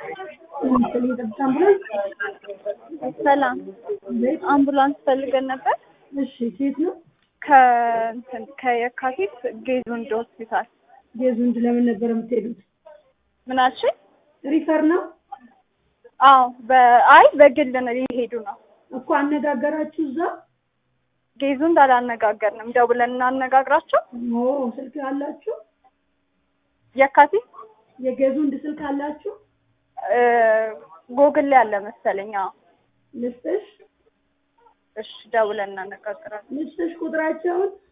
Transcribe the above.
ሰላም አምቡላንስ ፈልገን ነበር። እሺ ሴት ነው ከእንትን ከየካቲት ጌዙንድ ሆስፒታል ጌዙንድ ለምን ነበር የምትሄዱት? ምን አልሽኝ? ሪፈር ነው አዎ በአይ በግል ነው ሊሄዱ ነው። እኮ አነጋገራችሁ እዛ? ጌዙንድ አላነጋገርንም። ደውለን እናነጋግራቸው። ኦ ስልክ አላችሁ? የካቲት የጌዙንድ ስልክ አላችሁ? እ ጎግል ላይ አለ መሰለኝ። አዎ ልስጥሽ እሺ ደውለን እናነጋግራለን። ልስጥሽ ቁጥራቸውን